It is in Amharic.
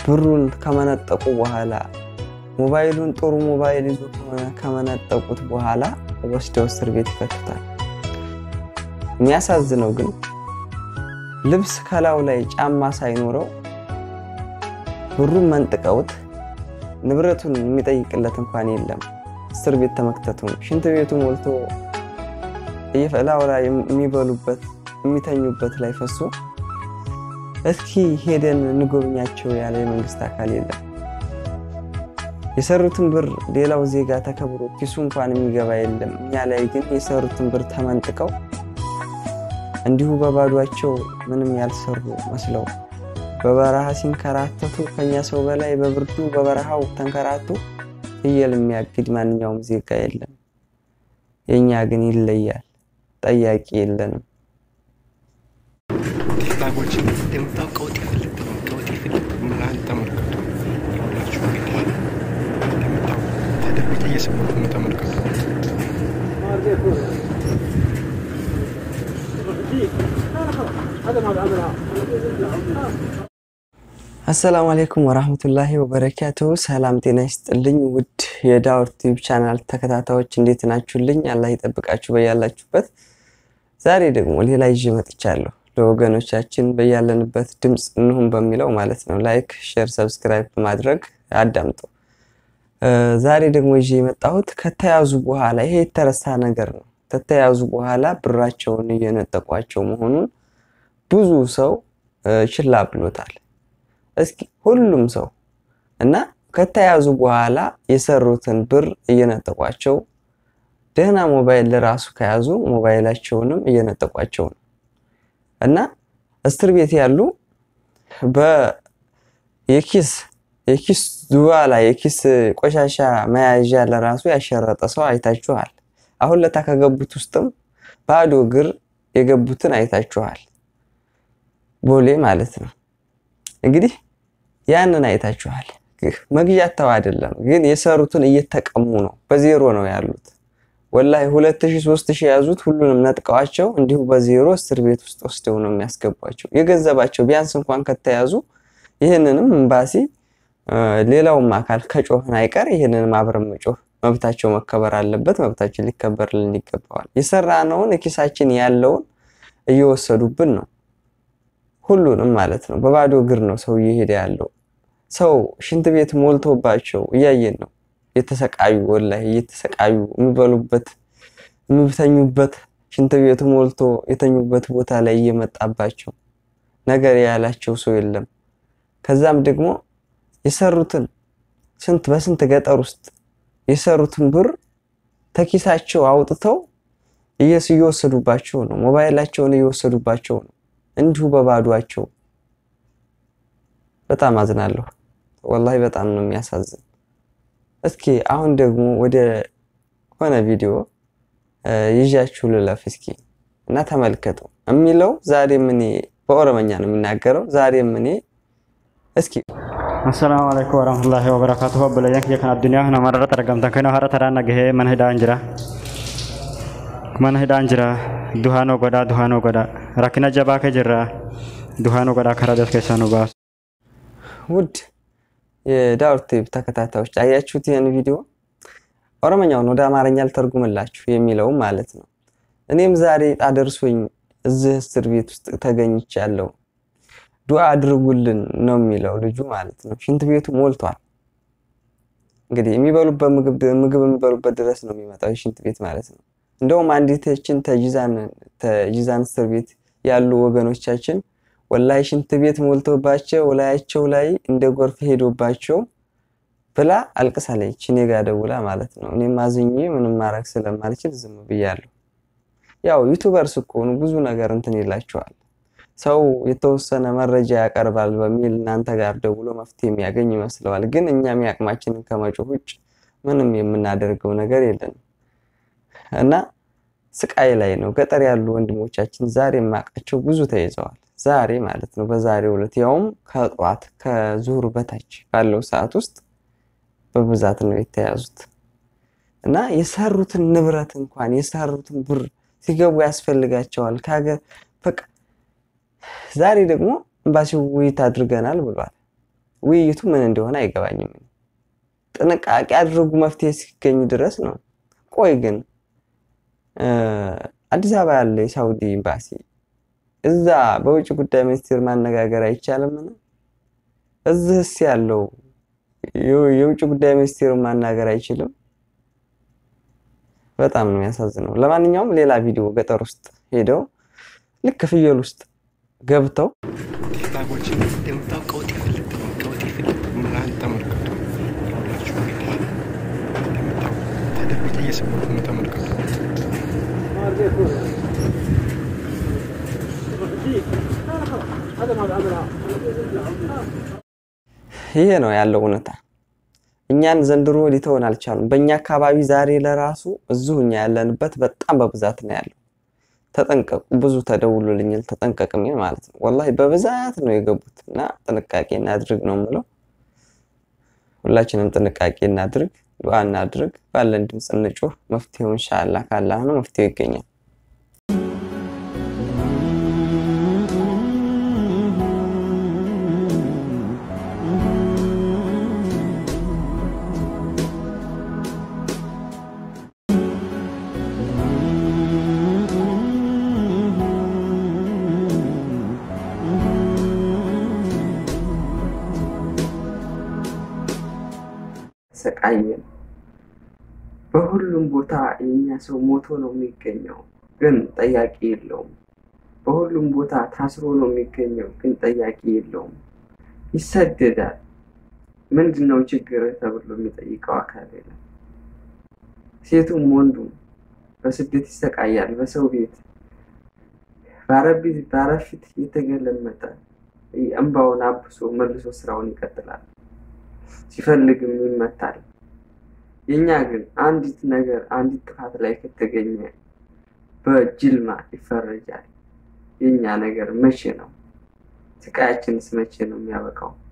ብሩን ከመነጠቁ በኋላ ሞባይሉን ጥሩ ሞባይል ይዞ ከመነጠቁት በኋላ ወስደው እስር ቤት ይከቱታል። የሚያሳዝነው ግን ልብስ ከላዩ ላይ ጫማ ሳይኖረው ብሩን መንጥቀውት ንብረቱን የሚጠይቅለት እንኳን የለም። እስር ቤት ተመክተቱ ነው። ሽንት ቤቱ ሞልቶ እላዩ ላይ የሚበሉበት የሚተኙበት ላይ ፈሶ እስኪ ሄደን እንጎብኛቸው ያለ የመንግስት አካል የለም። የሰሩትን ብር ሌላው ዜጋ ተከብሮ ኪሱ እንኳን የሚገባ የለም። እኛ ላይ ግን የሰሩትን ብር ተመንጥቀው እንዲሁ በባዷቸው ምንም ያልሰሩ መስለው በበረሃ ሲንከራተቱ ከኛ ሰው በላይ በብርዱ በበረሃው ተንከራቱ ፍየል የሚያግድ ማንኛውም ዜጋ የለም። የእኛ ግን ይለያል። ጠያቂ የለንም። ቴክላጎችን እንደምታው ቀውጤ ፍልጥ ነው። ቀውጤ ፍልጥ ምናን ተመልከቱ። የሁላችሁ ጌታ እንደምታው ተደብቄ እየሰማሁ ነው። ተመልከቱ። አሰላሙ አሌይኩም ወራህመቱላሂ ወበረካቱ። ሰላም ጤና ይስጥልኝ ውድ የዳውር ቲዩብ ቻናል ተከታታዮች እንዴት ናችሁልኝ? አላህ ይጠብቃችሁ በያላችሁበት። ዛሬ ደግሞ ሌላ ይዤ መጥቻለሁ። ለወገኖቻችን በያለንበት ድምፅ እንሁን በሚለው ማለት ነው። ላይክ፣ ሼር፣ ሰብስክራይብ በማድረግ አዳምጡ። ዛሬ ደግሞ ይዤ የመጣሁት ከተያዙ በኋላ ይሄ የተረሳ ነገር ነው። ከተያዙ በኋላ ብራቸውን እየነጠቋቸው መሆኑን ብዙ ሰው ችላ ብሎታል። እስኪ ሁሉም ሰው እና ከተያዙ በኋላ የሰሩትን ብር እየነጠቋቸው ደህና ሞባይል ለራሱ ከያዙ ሞባይላቸውንም እየነጠቋቸው ነው እና እስር ቤት ያሉ በየኪስ የኪስ ዙባላ የኪስ ቆሻሻ መያዣ ለራሱ ያሸረጠ ሰው አይታችኋል። አሁን ለታ ከገቡት ውስጥም ባዶ እግር የገቡትን አይታችኋል። ቦሌ ማለት ነው እንግዲህ ያንን አይታችኋል። መግዣ ተው አይደለም ግን የሰሩትን እየተቀሙ ነው። በዜሮ ነው ያሉት። ወላሂ ሁለት ሺህ ሶስት ሺህ የያዙት ሁሉንም ነጥቀዋቸው እንዲሁ በዜሮ እስር ቤት ውስጥ ወስደው ነው የሚያስገቧቸው። የገንዘባቸው ቢያንስ እንኳን ከተያዙ ይህንንም ኤምባሲ ሌላውም አካል ከጮህን አይቀር ይህንንም አብረን መጮህ መብታቸው መከበር አለበት። መብታችን ሊከበርልን ይገባዋል። የሰራነውን ኪሳችን ያለውን እየወሰዱብን ነው። ሁሉንም ማለት ነው። በባዶ እግር ነው ሰው እየሄደ ያለው። ሰው ሽንት ቤት ሞልቶባቸው እያየን ነው። የተሰቃዩ ወላሂ እየተሰቃዩ የሚበሉበት የሚተኙበት ሽንት ቤቱ ሞልቶ የተኙበት ቦታ ላይ እየመጣባቸው ነገር ያላቸው ሰው የለም። ከዛም ደግሞ የሰሩትን ስንት በስንት ገጠር ውስጥ የሰሩትን ብር ተኪሳቸው አውጥተው እየወሰዱባቸው ነው። ሞባይላቸውን እየወሰዱባቸው ነው። እንዲሁ በባዷቸው በጣም አዝናለሁ። ወላሂ በጣም ነው የሚያሳዝን። እስኪ አሁን ደግሞ ወደ ሆነ ቪዲዮ ይዣችሁ ልለፍ እስኪ እና ተመልከቱ። የሚለው ዛሬም እኔ በኦሮመኛ ነው የሚናገረው። ዛሬም እኔ እስኪ አሰላሙ አለይኩም ወረህመቱላሂ ወበረካቱሁ በለያን የከን አዱኒያ ነመረረት argamtan kana hara taraana gahee mana hidhaan jira mana hidhaan jira duhaanoo godhaa duhaanoo godhaa rakkina jabaa kee jirra duhaanoo godhaa karaa das keessaa nu baasu ውድ የዳውር ቲዩብ ተከታታዮች አያችሁት ይህን ቪዲዮ? ኦሮመኛውን ወደ አማርኛ ልተርጉምላችሁ የሚለውም ማለት ነው። እኔም ዛሬ ዕጣ ደርሶኝ እዚህ እስር ቤት ውስጥ ተገኝቻለሁ፣ ዱዓ አድርጉልን ነው የሚለው ልጁ ማለት ነው። ሽንት ቤቱ ሞልቷል። እንግዲህ የሚበሉበት ምግብ የሚበሉበት ድረስ ነው የሚመጣው ሽንት ቤት ማለት ነው። እንደውም አንዲትችን ተጂዛን እስር ቤት ያሉ ወገኖቻችን ወላይ ሽንት ቤት ሞልቶባቸው ላያቸው ላይ እንደ ጎርፍ ሄዶባቸው ብላ አልቅሳለች። እኔ ጋ ደውላ ማለት ነው። እኔም አዝኜ ምንም ማድረግ ስለማልችል ዝም ብያለሁ። ያው ዩቱበርስ እኮ ነው ብዙ ነገር እንትን ይላቸዋል። ሰው የተወሰነ መረጃ ያቀርባል በሚል እናንተ ጋር ደውሎ መፍትሄ የሚያገኝ ይመስለዋል። ግን እኛም ያቅማችንን ከመጮህ ውጭ ምንም የምናደርገው ነገር የለንም እና ስቃይ ላይ ነው። ገጠር ያሉ ወንድሞቻችን ዛሬ የማውቃቸው ብዙ ተይዘዋል። ዛሬ ማለት ነው። በዛሬው ዕለት ያውም ከጠዋት ከዙሁር በታች ባለው ሰዓት ውስጥ በብዛት ነው የተያዙት እና የሰሩትን ንብረት እንኳን የሰሩትን ብር ሲገቡ ያስፈልጋቸዋል ከሀገር በቃ ዛሬ ደግሞ ኤምባሲው ውይይት አድርገናል ብሏል። ውይይቱ ምን እንደሆነ አይገባኝም። ጥንቃቄ አድርጉ መፍትሄ እስኪገኝ ድረስ ነው። ቆይ ግን አዲስ አበባ ያለ የሳውዲ ኤምባሲ እዛ በውጭ ጉዳይ ሚኒስቴር ማነጋገር አይቻልምን? እዚህስ ያለው የውጭ ጉዳይ ሚኒስቴሩን ማናገር አይችልም? በጣም ነው የሚያሳዝነው። ለማንኛውም ሌላ ቪዲዮ ገጠር ውስጥ ሄደው ልክ ፍየል ውስጥ ገብተው ቲክታኮችን እንደምታው ቀውጥ ይፈልግ ቀውጥ ይፈልግ ምናን ተመልከቱ ሁላችሁ እንግዲህ እንደምታው ተደብቄ እየሰማሁት ነው። ተመልከቱ። ይሄ ነው ያለው እውነታ። እኛን ዘንድሮ ሊተውን አልቻሉም። በእኛ አካባቢ ዛሬ ለራሱ እዚሁ እኛ ያለንበት በጣም በብዛት ነው ያለው። ተጠንቀቁ፣ ብዙ ተደውሎልኛል። ተጠንቀቅም ማለት ነው። ወላሂ በብዛት ነው የገቡት እና ጥንቃቄ እናድርግ ነው የምለው። ሁላችንም ጥንቃቄ እናድርግ፣ ዱዓ እናድርግ፣ ባለን ድምፅ እንጩህ። መፍትሄው ኢንሻአላህ ካላህ ነው፣ መፍትሄው ይገኛል። ሰቃየን። በሁሉም ቦታ የኛ ሰው ሞቶ ነው የሚገኘው፣ ግን ጠያቂ የለውም። በሁሉም ቦታ ታስሮ ነው የሚገኘው፣ ግን ጠያቂ የለውም። ይሰደዳል። ምንድን ነው ችግር ተብሎ የሚጠይቀው አካል የለም። ሴቱም ወንዱም በስደት ይሰቃያል። በሰው ቤት ባረፊት የተገለመጠ እንባውን አብሶ መልሶ ስራውን ይቀጥላል። ሲፈልግም ይመታል። የኛ ግን አንዲት ነገር አንዲት ጥፋት ላይ ከተገኘ በጅልማ ይፈረጃል። የኛ ነገር መቼ ነው? ስቃያችንስ መቼ ነው የሚያበቃው?